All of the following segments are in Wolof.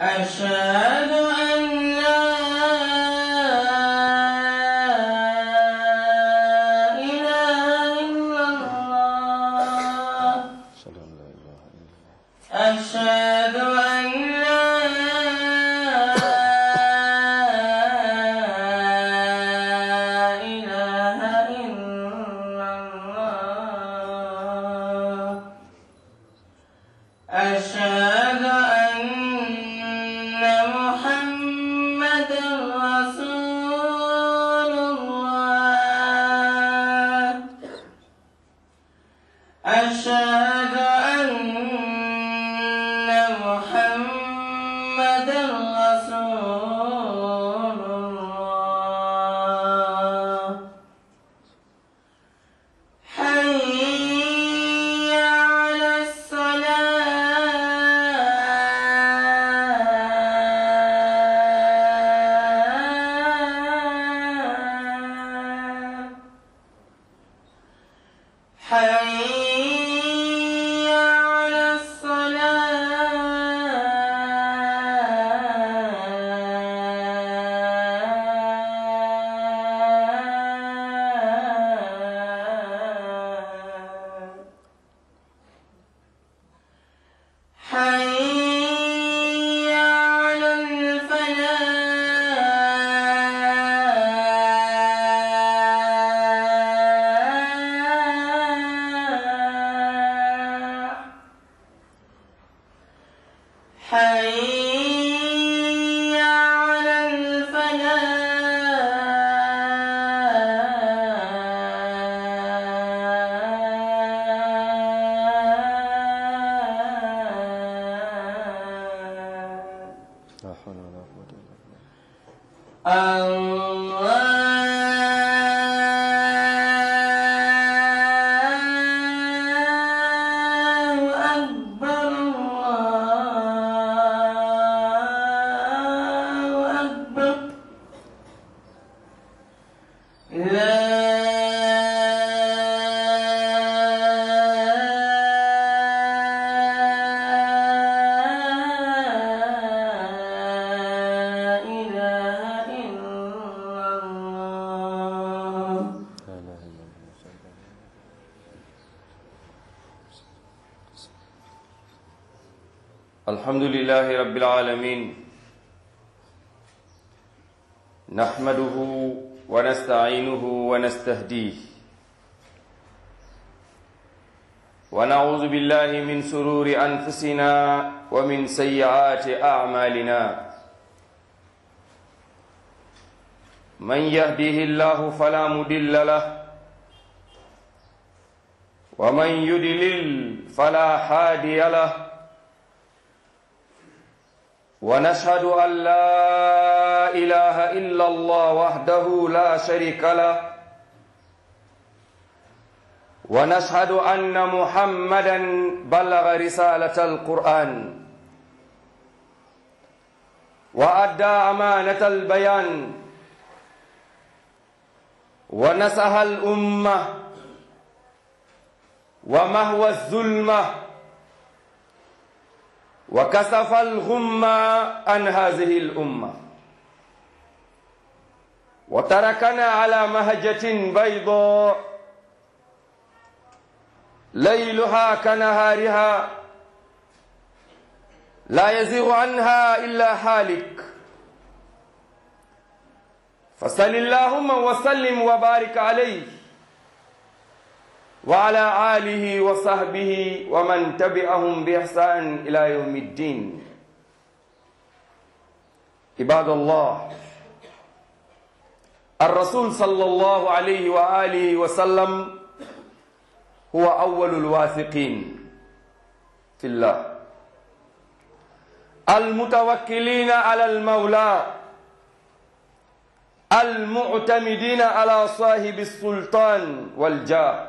أشهد أن لا إله إلا الله أشهد أن لا إله إلا الله أشهد أن لا إله إلا الله أشهد أن محمدا رسول الله أشهد أن محمدا رسول الله حي على الصلاة حي على الصلاة حي على الفلاح حي على الفلاح لا حول ولا قوة إلا بالله الله أكبر الله أكبر لا إله إلا الله لا إله إلا الله صلى الله عليه وسلم. الحمد لله رب العالمين نحمده ونستعينه ونستهديه ونعوذ بالله من سرور أنفسنا ومن سيئات أعمالنا من يهده الله فلا مضل له ومن يدلل فلا هادي له ونشهد أن لا إله إلا الله وحده لا شريك له ونشهد أن محمدا بلغ رسالة القرآن وأدى أمانة البيان ونصح الأمة ومهوى الظلمه وكسف الغم عن هذه الأمة وتركنا على مهجة بيضاء ليلها كنهارها لا يزيغ عنها إلا حالك فصل اللهم وسلم وبارك عليه وعلى آله وصحبه ومن تبعهم بإحسان إلى يوم الدين عباد الله الرسول صلى الله عليه وآله وسلم هو أول الواثقين في الله المتوكلين على المولى المعتمدين على صاحب السلطان والجاه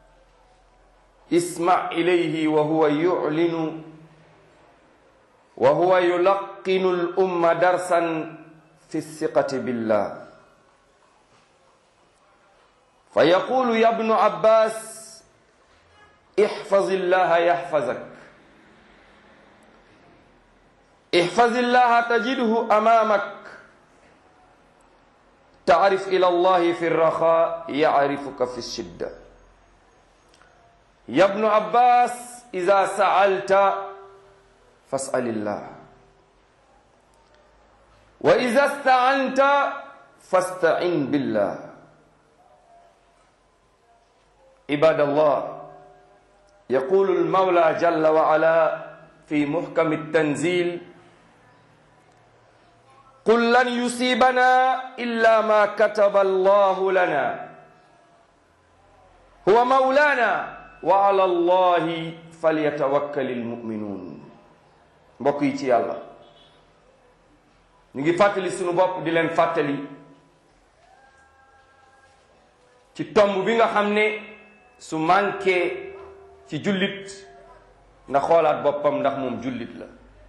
اسمع إليه وهو يعلن وهو يلقن الأمة درسا في الثقة بالله فيقول يا ابن عباس احفظ الله يحفظك احفظ الله تجده أمامك تعرف إلى الله في الرخاء يعرفك في الشدة يا ابن عباس إذا سألت فاسأل الله وإذا استعنت فاستعن بالله عباد الله يقول المولى جل وعلا في محكم التنزيل قل لن يصيبنا إلا ما كتب الله لنا هو مولانا وعلى الله فليتوكل المؤمنون mbokk yi ci yàlla ñu ngi fàttali sunu bopp di leen fàttali ci tomb bi nga xam ne su manqué ci jullit na xoolaat boppam ndax moom jullit la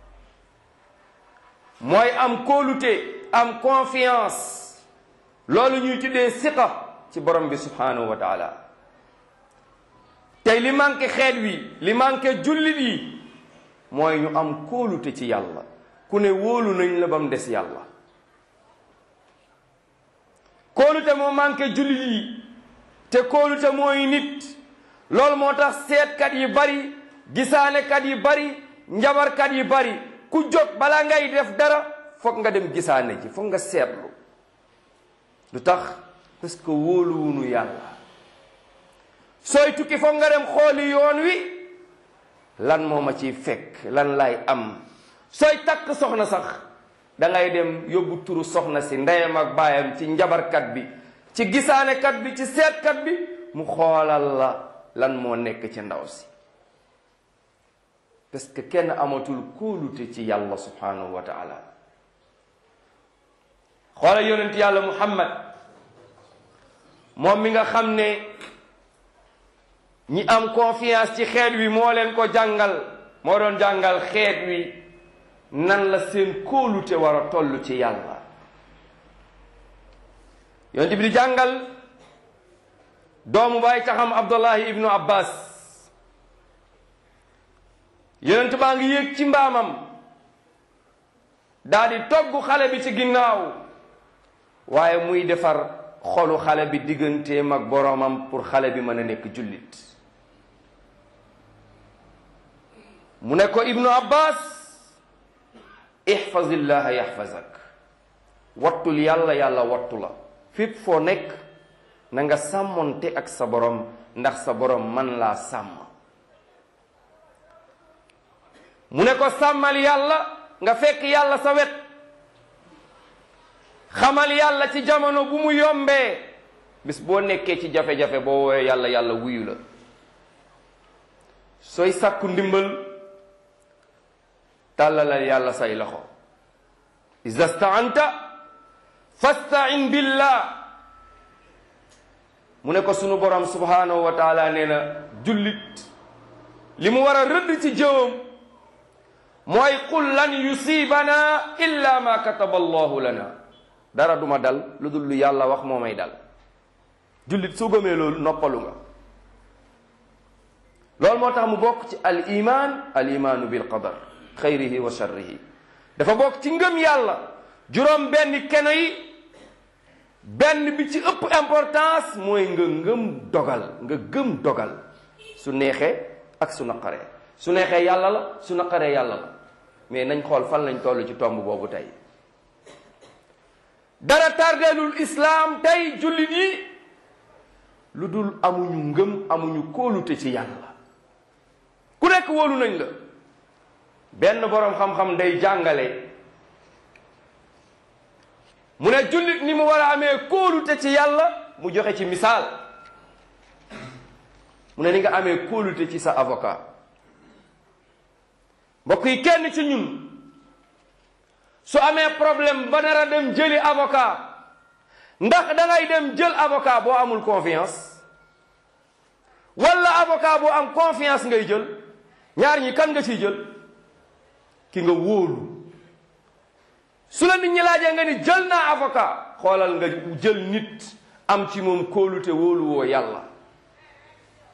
mooy am kóolute am confiance loolu ñuy tuddee siqa ci borom bi subhanahu wa taala tey li manqué xeet wi li manqué jullit yi mooy ñu am kóolute ci yàlla ku ne wóolu nañ la ba mu des yàlla kóolute moo manqué jullit yi te kóolute mooy nit loolu moo tax seetkat yi bari gisaanekat yi bari njabarkat yi bari ku jóg balaa ngay def dara foog nga dem gisaane ji foog nga seetlu lu tax parce que wóoluwunu yàlla sooy tukki foog nga dem xooli yoon wi lan moo ma ciy fekk lan lay am sooy takk soxna sax da ngay dem yóbbu turu soxna si ndeyam ak baayam ci njabarkat bi ci gisaanekat bi ci seetkat bi mu xoolal la lan moo nekk ci ndaw si parce que kenn amatul kóolute ci yàlla subhanahu wa taala xoola yonent yàlla muhammad moom mi nga xam ne ñi am confiance ci xeet wi moo leen ko jàngal moo doon jàngal xeet wi nan la seen kóolute war a toll ci yàlla yonent bi di jàngal doomu baay taxam abdullahi ibnu abbas yonent baa ngi yéeg ci mbaamam daa di togg xale bi ci ginnaaw waaye muy defar xolu xale bi digganteem ak boroomam pour xale bi mën a nekk jullit mu ne ko ibnu abbas ihfazillaha yahfazak wattul yàlla yàlla wattu la fépp foo nekk na nga sàmmonte ak sa borom ndax sa borom man laa sàmm mu ne ko sàmmal yàlla nga fekk yàlla sa wet xamal yàlla ci jamono bu mu yombee bis boo nekkee ci jafe-jafe boo woowee yàlla yàlla wuyu la sooy sàkku ndimbal tàllalal yàlla say loxo iza staanta fastain billah mu ne ko sunu borom subhanahu wa taala nee na jullit li mu war a rëdd ci jëwam mooy qul lan yusibana illa ma kataba allahu lana dara duma dal lu dul lu yàlla wax moo may dal jullit su gëmee loolu noppalu nga loolu moo tax mu bokk ci al iman al imaanu bil qadar xayrihi wa sharrihi dafa bokk ci ngëm yàlla juróom benn keno yi benn bi ci ëpp importance mooy nga ngëm dogal nga gëm dogal su neexee ak su naqaree su neexee yàlla la su naqaree yàlla la mais nañ xool fan lañ toll ci tomb boobu tey dara tardeelul islaam tey jullit yi lu dul amuñu ngëm amuñu kóolute ci yàlla ku nekk wóolu nañ la benn boroom xam-xam day jàngale mu ne jullit ni mu war a amee kóolute ci yàlla mu joxe ci misaal mu ne ni nga amee kóolute ci sa avocat mbokk yi kenn ci ñun su amee problème ba nar a dem jëli avocat ndax da ngay dem jël avocat boo amul confiance wala avocat boo am confiance ngay jël ñaar ñi kan nga ciy jël ki nga wóolu su la nit ñi laajee nga ni jël naa avocat xoolal nga jël nit am ci moom kóolute wóolu woo yàlla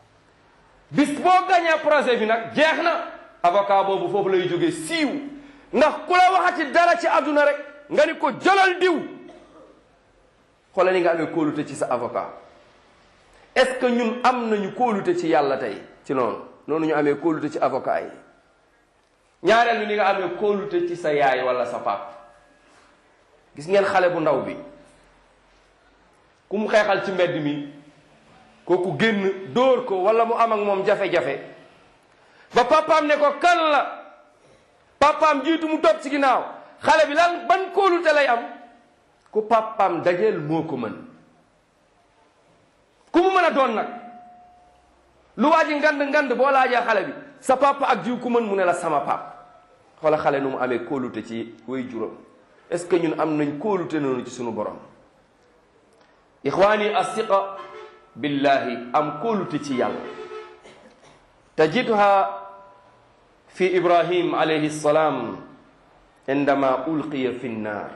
bis boo gañee projet bi nag jeex na avocat boobu foofu lay jógee siiw ndax ku la waxati dara ci àdduna rek nga ni ko jëlal diw xoolal ni nga amee kóolute ci sa avocat est-ce que ñun am nañu kóolute ci yàlla tey ci noonu noonu ñu amee kóolute ci avocat yi ñaareel bi ni nga amee kóolute ci sa yaay wala sa pap gis ngeen xale bu ndaw bi ku mu xeexal ci mbedd mi kooku génn dóor ko wala mu am ak moom jafe-jafe ba papaam ne ko kan la papaam jiitu mu topp ci ginnaaw xale bi lan ban kóolute lay am ku papaam dajeel moo ko mën ku mu mën a doon nag lu waa ji ngand ngand boo laajee xale bi sa papa ak jiw ku mën mu ne la sama pap xoola xale nu mu amee kóolute ci way juróom est-ce que ñun am nañ kóolute noonu ci sunu borom ixwaani asiqa billahi am kóolute ci yàlla tajidha fi ibrahim alayhi salaam indama ulqiya fi nnaar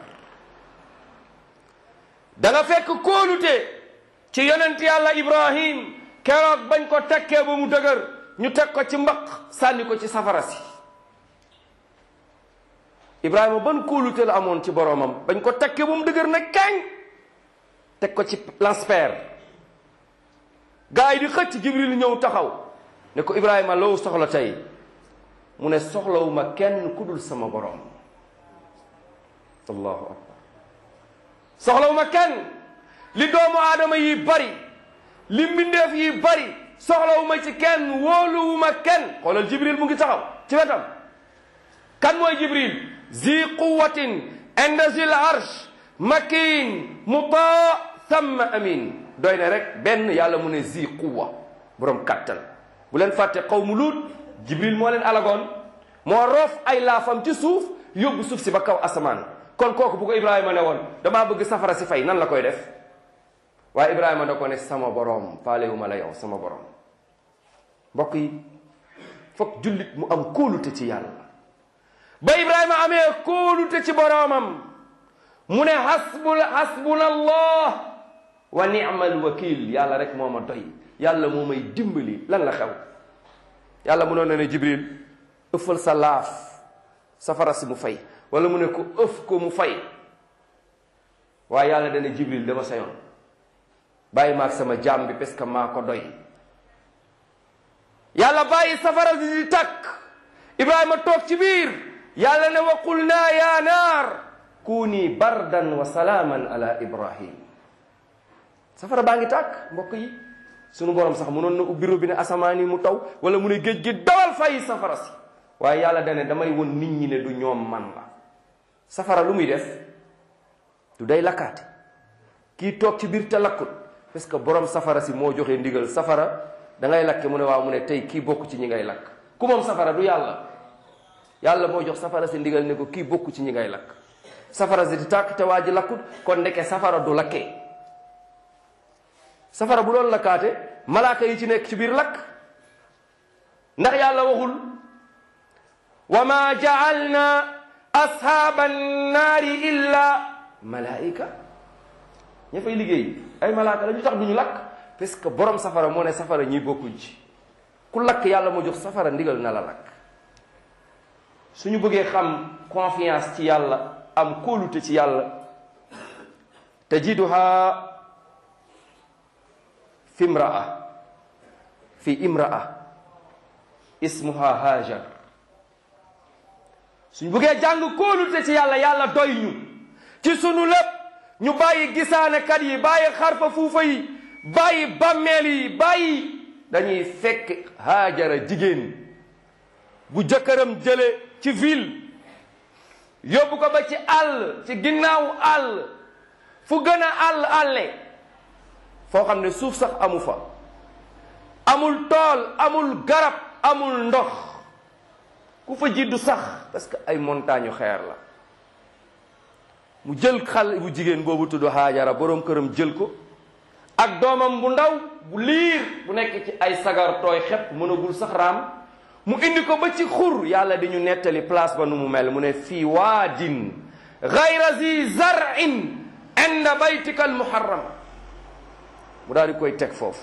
da nga fekk kóolute ci yonent yàlla ibrahim keroog bañ ko tekkee ba mu dëgër ñu teg ko ci mbaq sànni ko ci safara si ibrahima ban kóolute la amoon ci boroomam bañ ko tekkee ba mu dëgër na kañ teg ko ci lanspeer gaa yi di xëcc jibril ñëw taxaw ne ko ibrahima loo soxla tey mu ne soxlawuma kenn ku dul sama boroom allahu akbar soxlawuma kenn li doomu aadama yi bari li mbindeef yi bari soxlawuma ci kenn wóoluwuma kenn xoolal jibril mu ngi taxaw ci wetam kan mooy jibril zi quwatin inda zil arsh makin mutaa thumma amin doy na rek benn yàlla mu ne zi quwa borom kattan bu leen fàtte qawmu luut jibril moo leen alagoon moo roof ay laafam ci suuf yóbbu suuf si ba kaw asamaan kon kooku bu ko ibrahima ne woon damaa bëgg safara si fay nan la koy def waaye ibrahima da ko ne sama boroom faalewuma la yow sama boroom mbokk yi foog jullit mu am kóolute ci yàlla ba ibrahima amee kóolute ci boroomam mu ne hasbul hasbuna allah wa ni'mal wakil yàlla rek moo ma doy yàlla moo may dimbali lan la xew yàlla munoon na ne jibril ëffal sa laaf safara si mu fay wala mu ne ko ëf ko mu fay waaye yàlla dana jibril dama sa yoon bàyyi maag sama jaam bi parce que maa ko doy yàlla bàyyi safara si di takk ibrahima toog ci biir yàlla ne wa qulna ya naar kuni bardan wa salaaman ala ibrahim safara baa ngi tàkk mbokk yi sunu borom sax munoon na ubbi robinet asamaan yi mu taw wala mu ne géej gi dawal fay safara si waaye yàlla dane damay won nit ñi ne du ñoom man la safara lu muy def du day lakkaate kii toog ci biir te lakkut parce que borom safara si moo joxe ndigal safara da ngay lakke mu ne waaw mu ne tey kii bokk ci ñi ngay lakk ku moom safara du yàlla yàlla moo jox safara si ndigal ne ko kii bokk ci ñi ngay lakk safara si di tàkk te waa ji lakkut kon ndeke safara du lakkee safara bu doon lakkaate malaaka yi ci nekk ci biir lakk ndax yàlla waxul wa ma ja'alna ashaaba nnaari illa malaika ña fay liggéey ay malaaka la ñu tax duñu lakk parce que borom safara moo ne safara ñi bokkuñ ci ku lakk yàlla moo jox safara ndigal na la lakk suñu bëggee xam confiance ci yàlla am kóolute ci yàlla tajiduha fi imraa fi imraa ismuha hajar suñ buggee jàng kóolute ci yàlla yàlla doy ñu ci sunu lépp ñu bàyyi gisaanekat yi bàyyi xarfa fuufa yi bàyyi bàmmeel yi bàyyi dañuy fekk haajara jigéen bu jëkkëram jële ci ville yóbbu ko ba ci àll ci ginnaaw àll fu gën a àll àlle foo xam ne suuf sax amu fa amul tool amul garab amul ndox ku fa jiddu sax parce que ay montagne xeer la mu jël xal bu jigéen boobu tudd Haajara boroom këram jël ko ak doomam bu ndaw bu liir bu nekk ci ay sagar tooy xepp mënagul sax raam mu indi ko ba ci xur yàlla di ñu nettali place ba nu mu mel mu ne fii waadin gayra zi zarin inda baytika al muharram mu daal di koy teg foofu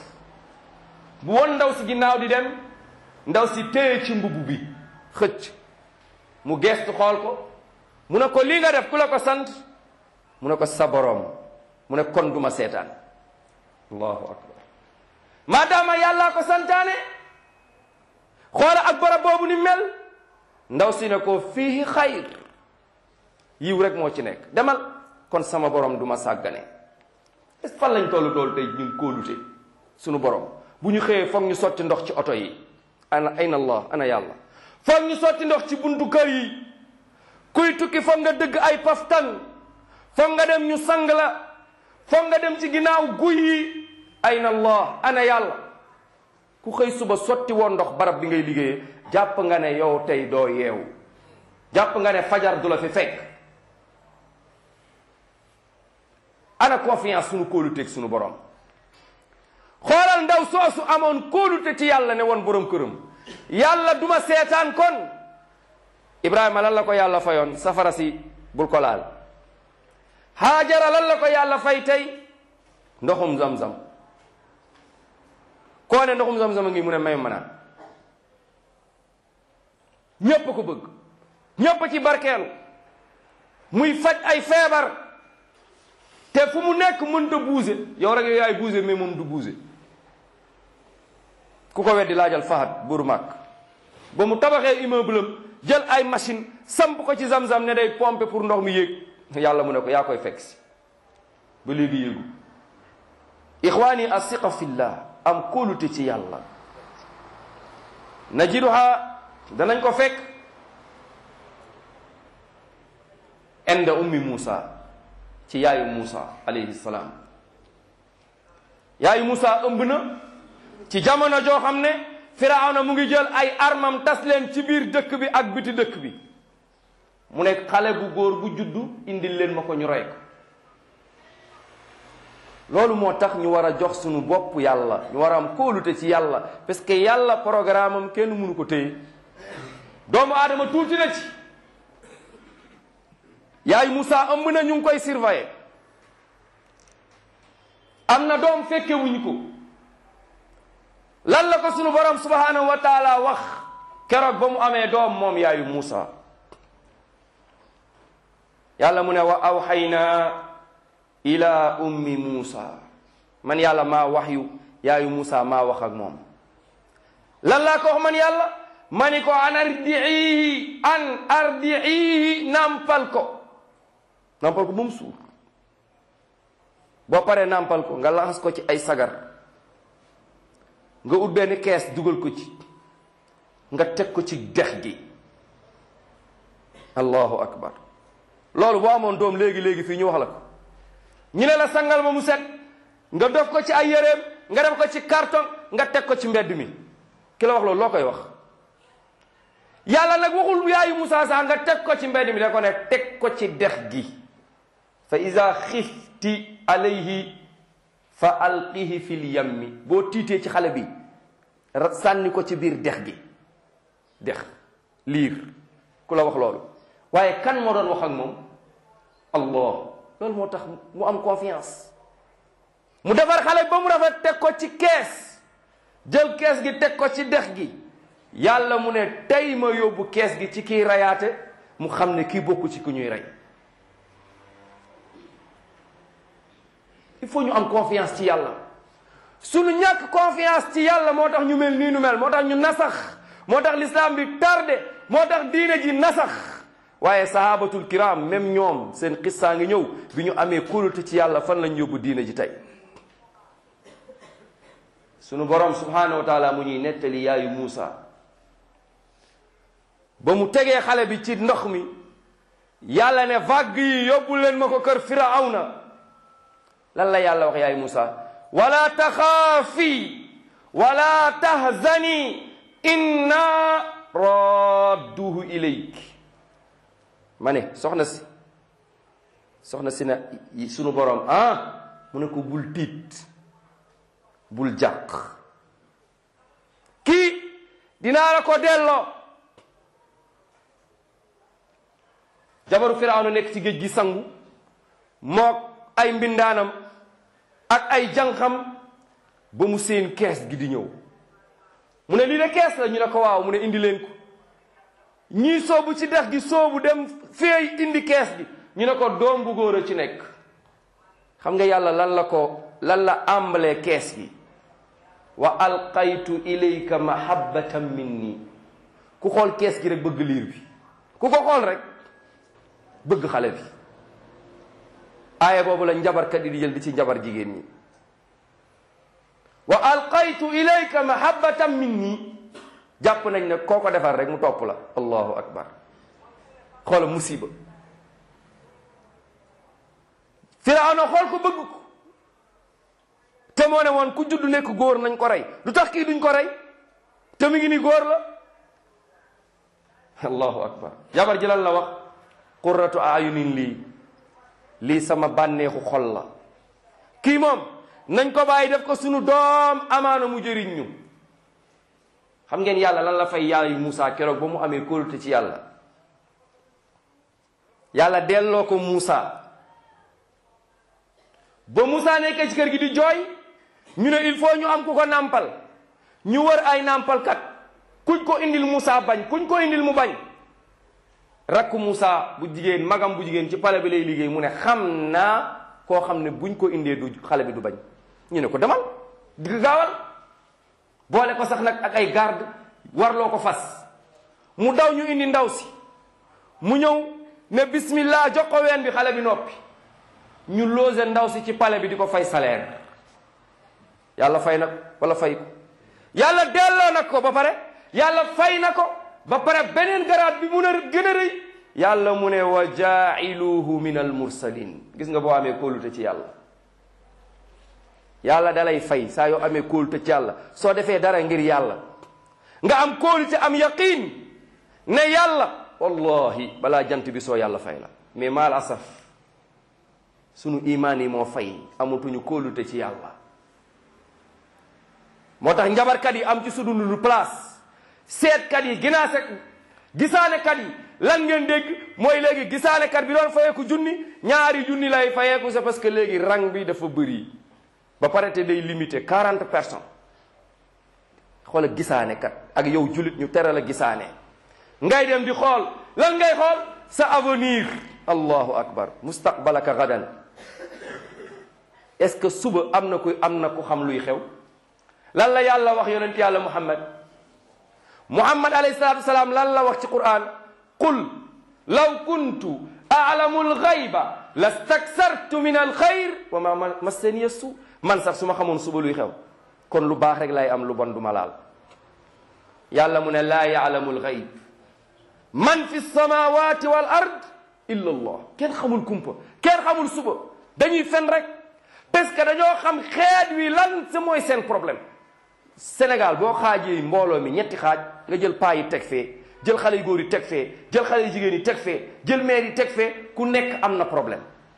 bu won ndaw si ginnaaw di dem ndaw si téye ci mbubb bi xëcc mu geestu xool ko mu ne ko lii nga def ku la ko sant mu ne ko sa boroom mu ne kon duma seetaan allahu akbar maadaama yàllaa ko santaane xoola ak barab boobu ni mel ndaw si ne ko fii xayr yiw rek moo ci nekk demal kon sama borom du ma sàggane est fan lañ tollu tool tey ñun kóolute sunu borom bu ñu xëyee foog ñu sotti ndox ci oto yi ana ayna allah ana yàlla foog ñu sotti ndox ci buntu kër yi kuy tukki foog nga dëgg ay paftan foog nga dem ñu sang la foog nga dem ci ginnaaw guy yi ayna allah ana yàlla ku xëy suba sotti woon ndox barab bi ngay liggéeyee jàpp nga ne yow tey doo yeewu jàpp nga ne fajar du la fi fekk ana confiance sunu kóoluteeg sunu borom xoolal ndaw soosu amoon kóolute ci yàlla ne woon borom këram yàlla duma seetaan kon Ibrahima lan la ko yàlla fayoon safara si bul ko laal Haajara lan la ko yàlla fay tey ndoxum zam-zam koo ne ndoxum zam-zam a ngi mu ne may ma naan ñépp ko bëgg ñépp ci barkeelu muy faj ay feebar te fu mu nekk mënta buuse yow rek yow yaay buuse mais moom du buuse ku ko weddi laajal Fahad buuru màkk ba mu tabaxee immeuble am jël ay machine samp ko ci zam-zam ne day pomper pour ndox mi yéeg yàlla mu ne ko yaa koy fekk si ba léegi yéegu ixwaani asiqa fillah am kóolute ci yàlla najiduha danañ ko fekk inda ummi Muusa ci yaayu Muusa alayhi salaam yaayu Muusa ëmb na ci jamono joo xam ne Firawna mu ngi jël ay armam tas leen ci biir dëkk bi ak biti dëkk bi mu ne xale bu góor bu juddu indil leen ma ko ñu rey ko loolu moo tax ñu war a jox suñu bopp yàlla ñu war a am kóolute ci yàlla parce que yàlla programme am kenn mënu ko téye doomu aadama tuuti na ci yaay Moussa ëmb na ñu ngi koy surveiller am na doom fekke wuñ ko lan la ko sunu borom subhanahu wa taala wax keroog ba mu amee doom moom yaayu Moussa yàlla mu ne wa awxayna ila ummi Moussa man yàlla maa wax yu yaayu Moussa maa wax ak moom lan laa ko wax man yàlla ma ni ko an ardiihi an ardiihi nampal ko nampal ko ba mu suur boo paree nampal ko nga laxas ko ci ay sagar nga ut benn kees dugal ko ci nga teg ko ci dex gi allahu akbar loolu boo amoon doom léegi-léegi fii ñu wax la ko ñu ne la sangal ba mu set nga def ko ci ay yéreem nga def ko ci carton nga teg ko ci mbedd mi ki la wax loolu loo koy wax yàlla nag waxul yaayu Musaa sax nga teg ko ci mbedd mi da ko ne teg ko ci dex gi fa iza xifti alayhi fa alqihi fil yammi boo tiitee ci xale bi sànni ko ci biir dex gi dex liir ku la wax loolu waaye kan moo doon wax ak moom allah loolu moo tax mu am confiance mu defar xale ba mu rafet teg ko ci kees jël kees gi teg ko ci dex gi yàlla mu ne tey ma yóbbu kees gi ci kiy rayaate mu xam ne kii bokku ci ku ñuy rey il faut ñu am confiance ci yàlla suñu ñàkk confiance ci yàlla moo tax ñu mel nii nu mel moo tax ñu nasax moo tax l'islam bi tardé moo tax diine ji nasax waaye sahabatul kiram même ñoom seen xissaa ngi ñëw bi ñu amee kóolute ci yàlla fan lañ yóbbu diine ji tey sunu borom subhanahu wa taala mu ñuy nettali yaayu Muusa ba mu tegee xale bi ci ndox mi yàlla ne vague yi yóbbu leen ma ko kër firawna lan la yàlla wax yaayu Muusa wala taxaafi wala tahzani inna radduhu ilayk ma ne soxna si soxna si na sunu borom ah mu ne ko bul tiit bul jàq kii dinaa la ko delloo jabaru firawna nekk ci géej gi sangu mook ay mbindaanam ak ay jànqam ba mu seen kees gi di ñëw mu ne lii de kees la ñu ne ko waaw mu ne indi leen ko ñii soobu ci dex gi soobu dem feey indi kees gi ñu ne ko doom bu góor a ci nekk xam nga yàlla lan la ko lan la àmbalee kees gi wa alqaytu ilayka mahabbatan minni ku xool kees gi rek bëgg liir bi ku ko xool rek bëgg xale bi aaya boobu la njabarkat yi di jël di ci njabar jigéen ñi wa alqaytu ilayka mahabbatan minni jàpp nañ ne koo ko defar rek mu topp la allahu akbar xoola musiba firawna xool ko bëgg ko te moo ne woon ku judd nekk góor nañ ko rey lu tax kii duñ ko rey te mu ngi ni góor la allahu akbar jabar ji lan la wax qurratu ayunin lii lii sama bànneexu xol la kii moom nañ ko bàyyi def ko sunu doom amaana mu jëriñ ñu xam ngeen yàlla lan la fay yaayu Moussa keroog ba mu amee kóolute ci yàlla yàlla delloo ko Moussa ba Moussa nekkee ci kër gi di jooy ñu ne il faut ñu am ku ko nàmpal ñu wër ay nàmpalkat kuñ ko indil Moussa bañ kuñ ko indil mu bañ rakku Moussa bu jigéen magam bu jigéen ci pale bi lay liggéey mu ne xam naa koo xam ne buñ ko indee du xale bi du bañ ñu ne ko demal digg gaawal boole ko sax nag ak ay garde warloo ko fas mu daw ñu indi ndaw si mu ñëw ne bismillah jox ko ween bi xale bi noppi ñu loose ndaw si ci pale bi di ko fay salaire yàlla fay na ko wala fay ko yàlla delloo na ko ba pare yàlla fay na ko ba pare beneen garaat bi mun a gën a rëy yàlla mu ne wa jaa'iluhu min al mursalin gis nga boo amee kóolute ci yàlla yàlla dalay fay saa yoo amee kóolute ci yàlla soo defee dara ngir yàlla nga am kóolute am yaqiin ne yàlla wallahi balaa jant bi soo yàlla fay la mais maal asaf sunu imaan yi moo fay amatuñu kóolute ci yàlla moo tax njabarkat yi am ci sunu lu place seetkat yi ginaase gisaanekat yi lan ngeen dégg mooy léegi gisaanekat bi doon fayeeku junni ñaari junni lay fayeeku c'est parce que léegi rang bi dafa bëri ba pare te day limité quarante personnes xoola gisaanekat ak yow jullit ñu tere la gisaane ngay dem di xool lan ngay xool sa avenir allahu akbar mustaqbalaka gadan est-ce que suba am na ku am na ku xam luy xew lan la yàlla wax yonent yàlla muhammad muhammad alayhi salatu wasalaam lan la wax ci quran qul law kuntu aalamu alxayba lastaksartu min alxayr wa ma massaniya su man sax su ma xamoon suba luy xew kon lu baax rek lay am lu bon du ma laal yàlla mu ne laa yaalamu alxayb man fi samawati wal ard illa allah kenn xamul kumpa kenn xamul suba dañuy fen rek parce que dañoo xam xeet wi lan sa mooy seen problème Sénégal boo xaajee mbooloo mi ñetti xaaj nga jël paa yi teg fee jël xale yu góor yi teg fee jël xale yu jigéen yi teg fee jël maire yi teg fee ku nekk am na problème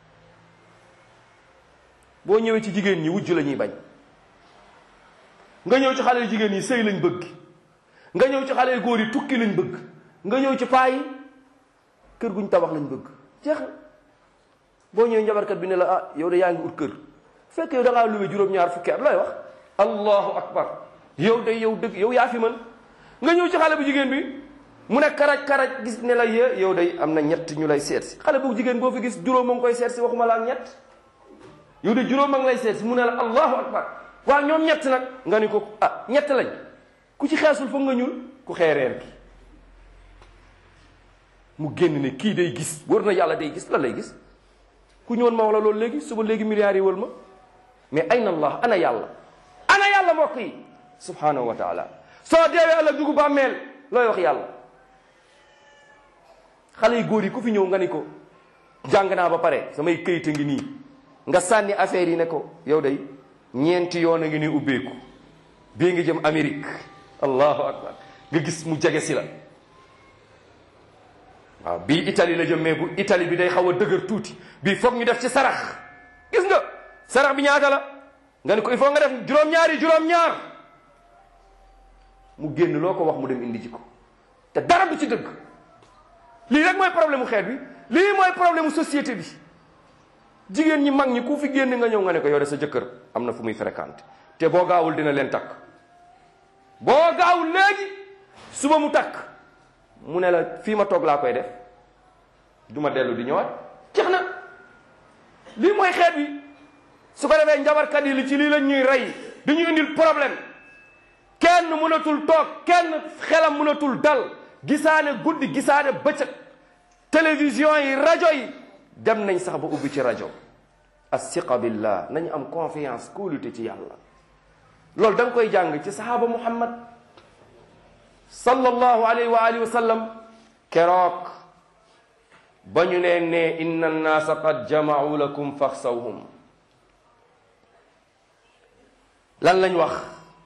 boo ñëwee ci jigéen ñi wujj la ñuy bañ nga ñëw ci xale yu jigéen yi sëy lañ bëgg nga ñëw ci xale yu góor yi tukki lañ bëgg nga ñëw ci paa yi kër guñ tabax lañ bëgg jeex na boo ñëwee njabarkat bi ne la ah yow de yaa ngi ut kër fekk yow da ngaa luwe juróom-ñaar fukki at looy wax allahu akbar yow de yow dëgg yow yaa fi mën nga ñëw ci xale bu jigéen bi mu ne karaj karaj gis ne la yee yow day am na ñett ñu lay seet si xale bu jigéen boo fi gis juróom a ngi koy seet si waxuma la ak ñett yow de juróom a ngi lay seet si mu ne la allahu akbar waaw ñoom ñett nag nga ni ko ah ñett lañ ku ci xeesul foog nga ñuul ku xeereer gi mu génn ne kii day gis wër na yàlla day gis lan lay gis ku ñëwoon ma wax la loolu léegi suba léegi milliards yi wël ma mais ayna allah ana yàlla ana yàlla mbokk yi subhanahu wa taala soo deewee ëllëg dugub bàmmeel looy wax yàlla xale yu góor yi ku fi ñëw nga ni ko jàng naa ba pare samay këyit a ngi nii nga sànni affaire yi ne ko yow day ñeenti yoon a ngi nii ubbeeku bii ngi jëm Amérique allahu akbar nga gis mu jege si la waaw bii Italie la jëm mais bu Italie bi day xaw a dëgër tuuti bii foog ñu def ci sarax gis nga sarax bi ñaata la nga ne ko il faut nga def juróom-ñaari juróom-ñaar mu génn loo ko wax mu dem indi ci ko te dara du ci dëgg lii rek mooy problème mu xeet bi lii mooy problème mu société bi jigéen ñi mag ñi ku fi génn nga ñëw nga ne ko yore sa jëkkër am na fu muy fréquente te boo gaawul dina leen takk boo gaawul léegi suba mu takk mu ne la fii ma toog laa koy def du ma dellu di ñëwaat jeex na lii mooy xeet bi su ko defee njabarkat yi li ci lii la ñuy rey du ñu indil problème kenn mënatul toog kenn xelam mënatul dal gisaane guddi gisaane bëccëg télévision yi rajo yi dem nañ sax ba ubbi ci rajo asiqa billah nañu am confiance kóolute ci yàlla loolu da nga koy jàng ci sahaaba muhammad sallallahu alayhi wa alihi wa sallam keroog ba ñu leen ne inna annaasa qad jama'u lakum faxsawhum lan lañ wax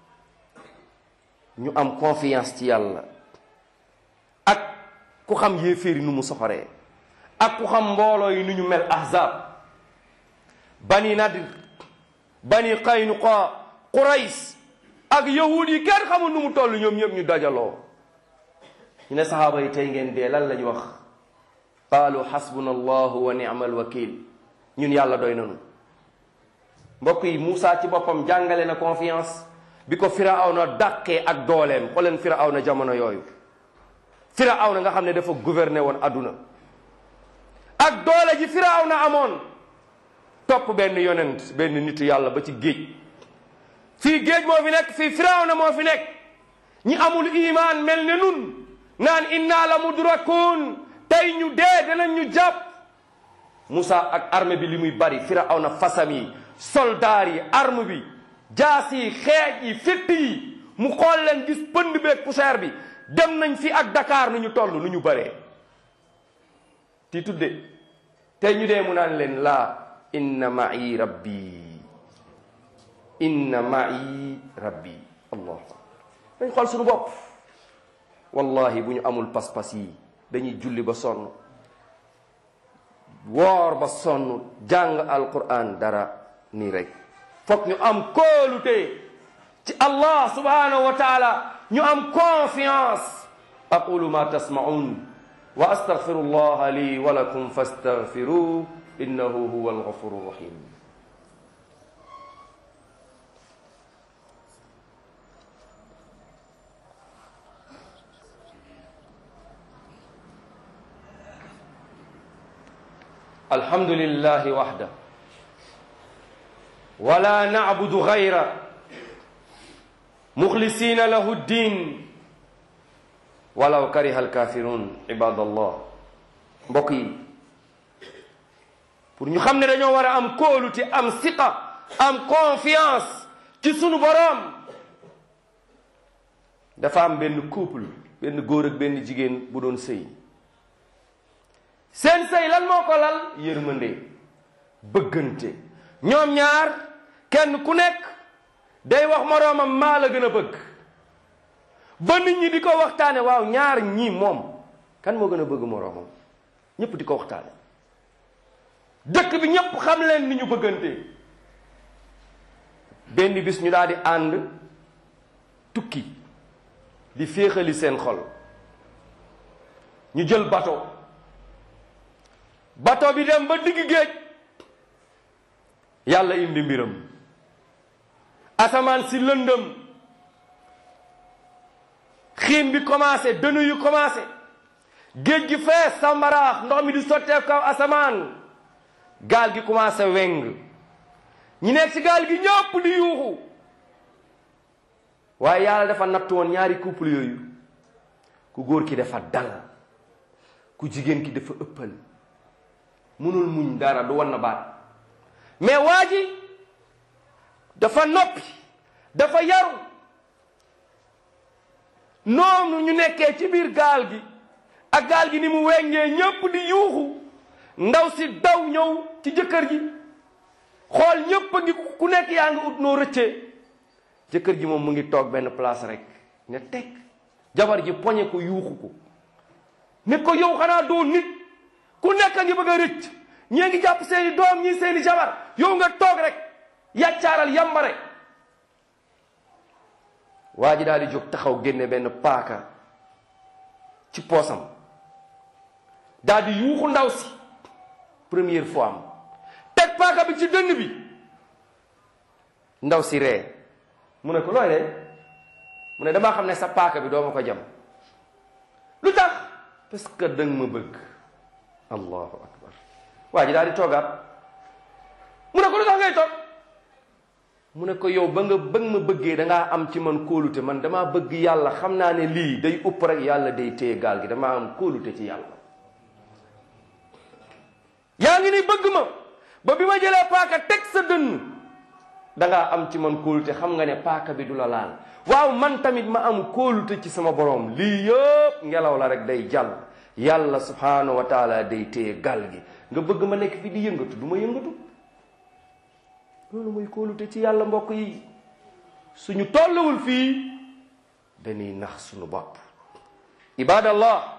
ñu am confiance ci yàlla ak ku xam yéeféeri nu mu soxoree ak ku xam mbooloo yi nu ñu mel ahzab bani nadir bani qaynuqa qurays ak yahud yi kenn xamul nu mu toll ñoom ñëpp ñu dajaloo ñu ne sahaaba yi tey ngeen dee lan lañ wax qaalu xasbuna allahu wa ni'mal wakil ñun yàlla doy nanu mbokk yi Moussa ci boppam jàngale na confiance bi ko firawna dàqee ak dooleem xooleen firawna jamono yooyu firawna nga xam ne dafa gouverner woon adduna ak doole ji firawna amoon topp benn yonent benn nitu yàlla ba ci géej fii géej moo fi nekk fii firawna moo fi nekk ñi amul iman mel ne nun naan inna la mudrakun tey ñu dee danañ ñu jàpp Moussa ak armée bi li muy bari firawna fasam yi soldaar yi arme bi jaas yi xeej yi fitt yi mu xool leen gis pënd beeg poussière bi dem nañ fi ak Dakar nu ñu toll nu ñu bëree ti tudde tey ñu dee mu naan leen laa inna ma'i rabbi inna ma'i rabbi allah dañ xool suñu bopp wallahi bu ñu amul pas-pas yi dañuy julli ba sonn woor ba sonn jàng alquran dara nii rek foog ñu am kóolute ci allah subhanahu wa taala ñu am confiance aqulu ma tasmaun wa astaghfiru allah li wa lakum fastaghfiruh innahu huwa alghafuru rahim الحمد لله وحده ولا نعبد غيره مخلصين له الدين ولو كره الكافرون عباد الله mbokk yi pour ñu xam ne dañoo war a am kóolute am siqa am confiance ci sunu boroom dafa am benn couple benn góor ak benn jigéen bu doon sëy seen sëy lan moo ko lal yërmande bëggante ñoom ñaar kenn ku nekk day wax moroomam maa la gën a bëgg ba nit ñi di ko waxtaane waaw ñaar ñii moom kan moo gën a bëgg moroomam ñépp di ko waxtaane dëkk bi ñépp xam leen ni ñu bëggante benn bis ñu daal di ànd tukki di féexali seen xol ñu jël bateau bateau bi dem ba digg géej yàlla indi mbiram asamaan si lëndëm xiin bi commencé dënu yu commencé géej gi fees sambaraax ndox mi di sottee kaw asamaan gaal gi commencé weng ñi nekk ci gaal gi ñëpp di yuuxu waaye yàlla dafa natt woon ñaari couple yooyu ku góor ki dafa dal ku jigéen ki dafa ëppal mënul muñ dara du wan na baat mais waa ji dafa noppi dafa yaru noonu ñu nekkee ci biir gaal gi ak gaal gi ni mu wengee ñépp di yuuxu ndaw si daw ñëw ci jëkkër ji xool ñépp a ngi ku nekk yaa ngi ut noo rëccee jëkkër ji moom mu ngi toog benn place rek ne teg jabar ji poñe ko yuuxu ko ne ko yow xanaa doo nit ku nekk a ngi bëgg a rëcc ñii ngi jàpp seeni doom ñii seeni jabar yow nga toog rek yàccaaral yambare waa ji daal di jóg taxaw génne benn paaka ci poosam daal di yuuxu ndaw si première fois am teg paaka bi ci dënn bi ndaw si ree mu ne ko looy ree mu ne damaa xam ne sa paaka bi doo ma ko jam lu tax parce que danga ma bëgg allahu akbar waa ji daal di toogaat mu ne ko lu tax ngay toog mu ne ko yow ba nga ba nga ma bëggee dangaa am ci man kóolute man damaa bëgg yàlla xam naa ne lii day upp rek yàlla day téye gaal gi damaa am kóolute ci yàlla yaa ngi ni bëgg ma ba bi ma jëlee paaka teg sa dënn dangaa am ci man kóolute xam nga ne paaka bi du la laal waaw man tamit ma am kóolute ci sama borom lii yëpp ngelaw la rek day jàll yàlla subhanahu wa taala day téye gaal gi nga bëgg ma nekk fi di yëngatu du ma yëngatu loolu mooy kóolute ci yàlla mbokk yi suñu tolluwul fii dañuy nax suñu bopp ibadallah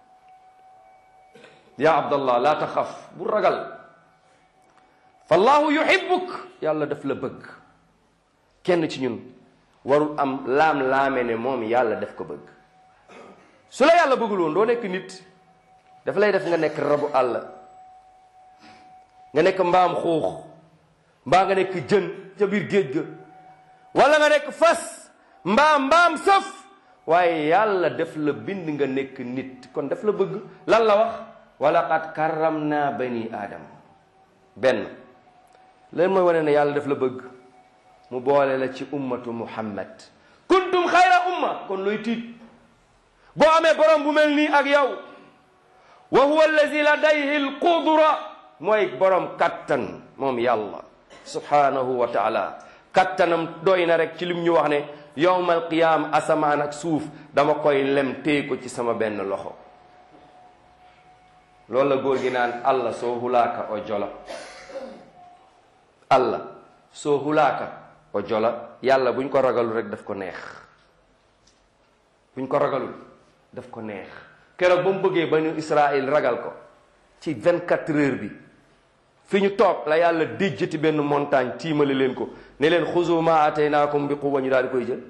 ya abdallah la taxaf bu ragal fallahu yuhibbuk yàlla daf la bëgg kenn ci ñun warul am laam-laame ne moom yàlla daf ko bëgg su la yàlla bëggul woon doo nekk nit dafa lay def nga nekk rabu àll nga nekk mbaam xuux mbaa nga nekk jën ca biir géej ga wala nga nekk fas mbaa mbaam sëf waaye yàlla def la bind nga nekk nit kon daf la bëgg lan la wax wala qad karram naa bani aadam benn leen mooy wane ne yàlla daf la bëgg mu boole la ci ummatu muhammad kuntum xayra umma kon looy tiit boo amee borom bu mel nii ak yow wa huwa allazi ladayhi alqudra mooy borom kattan moom yàlla subhanahu wa taala kattanam doy na rek ci lim ñu wax ne yowmal qiyaam asamaan ak suuf dama koy lem téye ko ci sama benn loxo loolu la góor gi naan allah soo hulaaka o jola allah soo hulaaka o jola yàlla buñ ko ragalul rek daf ko neex buñ ko ragalul daf ko neex keroog ba mu bëggee banu Israël ragal ko ci vingt quatre heures bi fi ñu toog la yàlla déjjati benn montagne tiimale leen ko ne leen xuzu ma ataynaakum bi quwwa ñu daal di koy jël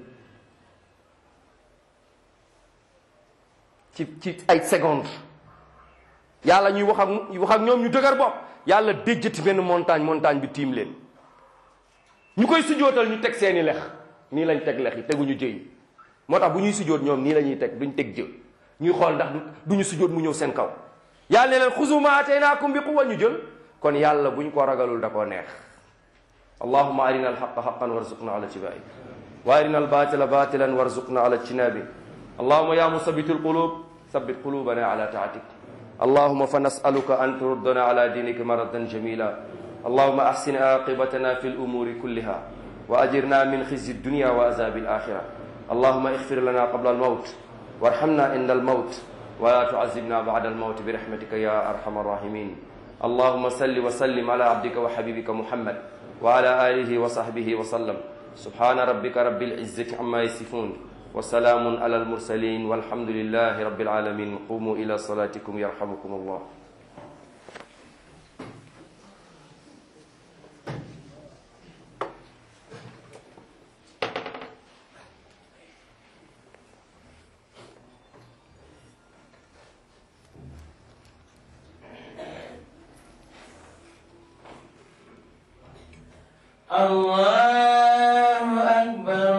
ci ci ay seconde yàlla ñuy wax ak wax ak ñoom ñu dëgër bopp yàlla déjjati benn montagne montagne bi tiim leen ñu koy sujootal ñu teg seeni lex nii lañ teg lex yi teguñu jëy moo tax bu ñuy sujoot ñoom nii la ñuy teg duñ teg jë ñuy xool ndax duñu sujoot mu ñëw seen kaw yàlla ne leen xuzu ma ataynaakum bi quwwa ñu jël kon yàlla buñ ko ragalul da koo neex allahuma arina alxaqa xaqan warzuqna ala tibai wa arina albatila batilan warzuqna ala ijtinabi allahuma ya musabitu alqulub sabit qulubana ala taatik اللهم فنسألك أن تردنا على دينك مردا جميلا اللهم أحسن عاقبتنا في الأمور كلها وأجرنا من خزي الدنيا وعذاب الآخرة اللهم اغفر لنا قبل الموت وارحمنا عند الموت ولا تعذبنا بعد الموت برحمتك يا أرحم الراحمين اللهم صل وسلم على عبدك وحبيبك محمد وعلى آله وصحبه وسلم سبحان ربك رب العزة عما يصفون وسلام على المرسلين والحمد لله رب العالمين قوموا إلى صلاتكم يرحمكم الله الله